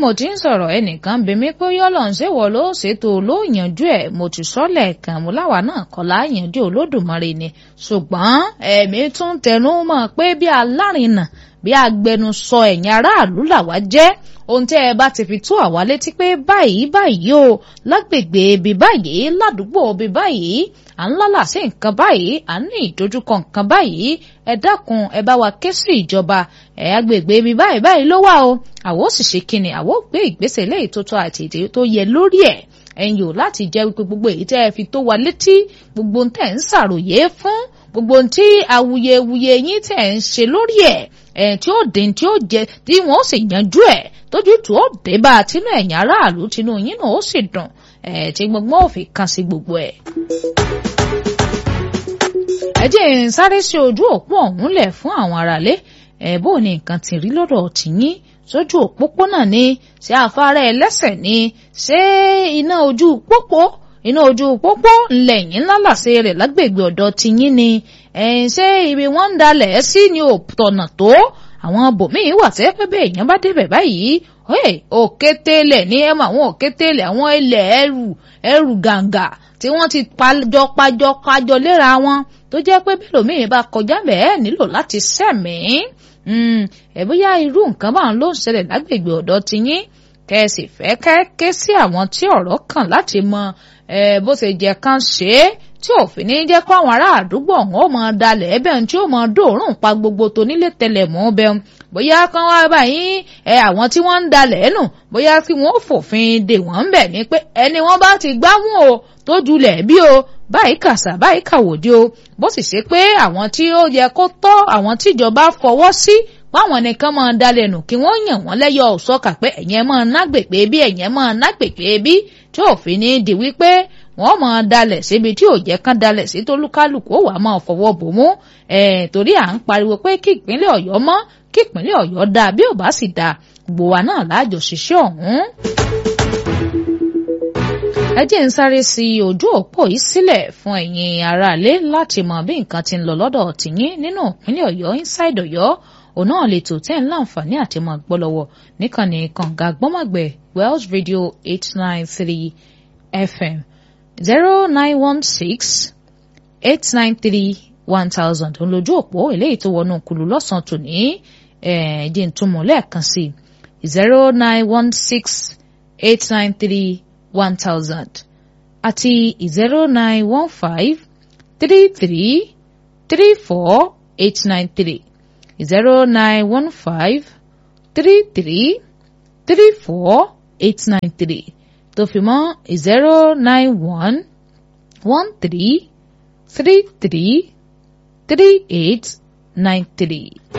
mo ti ń sọ̀rọ̀ ẹnìkan bí mi pé yọ́lọ̀ ń ṣèwọ̀ ló ṣètò ló yanjú ẹ̀ mo ti sọ lẹ́ẹ̀kan mo láwa náà kọ́ la yanjú olódùmarè ni ṣùgbọ́n ẹ̀mí tún tẹnu mọ́ pé bí alárinà bí agbẹnusọ ẹ̀yin aráàlú làwa jẹ́ ohun tẹ́ ẹ bá ti fi tó àwa létí pé báyìí báyìí o lágbègbè ibi báyìí ládùúgbò ibi báyìí à ń lálà sí nǹkan báyìí à ń ní ìdojúkọ nǹkan báyìí ẹ dákun ẹ bá wa ké sí ìjọba ẹ agbègbè ibi báyìí báyìí ló wà o àwo sì ṣe kíni àwo gbé ìgbésẹ̀ léyìí tó tó àti èdè tó yẹ lórí ẹ̀ ẹ̀yin ò láti jẹ́ wípé gbogbo èyí tẹ́ ẹ fi tó wa létí gbogbo ohun tẹ́ ń ṣàròyé fún gbogbo ohun tí awuyewuye yín tẹ́ ń ṣe lórí ẹ̀ ẹ̀ tí ó dín tí ó jẹ tí wọ́n ó sì yanjú ẹ̀ tójú tó ó dé bá a tínú ẹ̀yìn aráàlú tínú yín náà ó sì dùn ẹ̀ tí gbogbo ò fi kan sí gbogbo ẹ̀. ẹ jẹ́ ń sáré sí ojú òpó ọ̀hún lẹ̀ fún àwọn aráalé ẹ̀ bó ni nǹkan ti rí lọ́dọ̀ tìyín sójú òpópónà ni ṣé afárá ẹlẹ́sẹ̀ ni ṣé iná ojú pópó iná ojú pópó ńlẹ̀ yín lálàsẹ rẹ̀ lágbègbè ọ̀dọ̀ tiyín ni ẹ̀yìn ṣé ibi wọ́n ń dalẹ̀ sí ni ò tọ̀nà tó àwọn bòmíín wà tẹ́ pé bẹ́ẹ̀ èèyàn bá débẹ̀ báyìí òkétélẹ̀ ní ẹ̀mọ àwọn òkétélẹ̀ àwọn ilẹ̀ ẹrù ẹrù gàǹgà tí wọ́n ti pàjọ pàjọ pàjọ léra wọn tó jẹ́ pé bẹ́ẹ̀ lòmíín bá kọjá bẹ́ẹ̀ nílò láti sẹ̀mìí ẹ bóyá irú nǹkan báwọn ló ń ṣẹlẹ̀ lágbègbè ọ̀dọ̀ tiyín kẹ́sì fẹ́ kẹ́kẹ́ sí àwọn tí ọ̀rọ̀ kàn láti mọ bó ṣe jẹ́ kán ṣe é tí òfin ní jẹ́ kó àwọn ará àdúgbò ọ̀hún ó máa dalẹ̀ ẹbẹ̀ tí ó máa dòórùn pa gbogbo tó nílé tẹlẹ̀ mọ́ bẹ́ẹ̀ bóyá kán wá báyìí ẹ àwọn tí wọ́n ń dalẹ̀ nù bóyá kí wọ́n fòfin dè wọ́n ń bẹ̀ ni pé ẹni wọ́n bá ti gbámú o tó julẹ̀ bí o báyìí kàṣà báyìí kàwòdì o bó sì ṣe pé àwọn tí ó yẹ kó tọ́ àwọn tíjọba fọwọ́ sí páwọn nìkan máa dalẹ̀ nù kí wọ́n yàn wọ́n lẹ́yọ ọ̀sọ́kà pé ẹ̀yẹn máa nágbègbè bí ẹ̀yẹn máa nágbègbè bí tí òfin ní di wípé wọ́n máa dalẹ̀ síbi tí ò jẹ́ kán dalẹ̀ sí tólúkálùkù ó wàá máa fọwọ́ bò mú ẹ̀ torí à ń pariwo pé kí ìpínlẹ̀ ọ̀yọ́ mọ́ kí ìpínlẹ̀ ọ̀yọ́ dáa bí ò bá sì dáa gbogbo wa náà láàjọ ṣiṣẹ́ ọ̀hún ẹ jẹ́ ń sáré sí ojú òpó yìí sílẹ̀ fún ẹ̀yin aráalé láti mọ bí nǹkan ti ń lọ lọ́dọ̀ tìyín nínú ìpínlẹ̀ ọ̀yọ́ inside ọ̀yọ́ òun náà lè tò tẹ́ ń láǹfààní àti mọ̀ gbọ́ lọ́wọ́ níkànnì kànga gbọ́mọ̀gbẹ̀ wells radio eight nine three fm zero nine one six eight nine three one thousand òun lójú òpó eléyìí tó wọnú kùlù lọ́sàn-án tòní ẹ̀ẹ́dín túmọ̀ lẹ́ẹ̀kan sí zero nine one six eight nine three one thousand àti zero nine one five three three three four eight nine three zero nine one five three three three four eight nine three tó fi mọ́ zero nine one one three three three three eight nine three.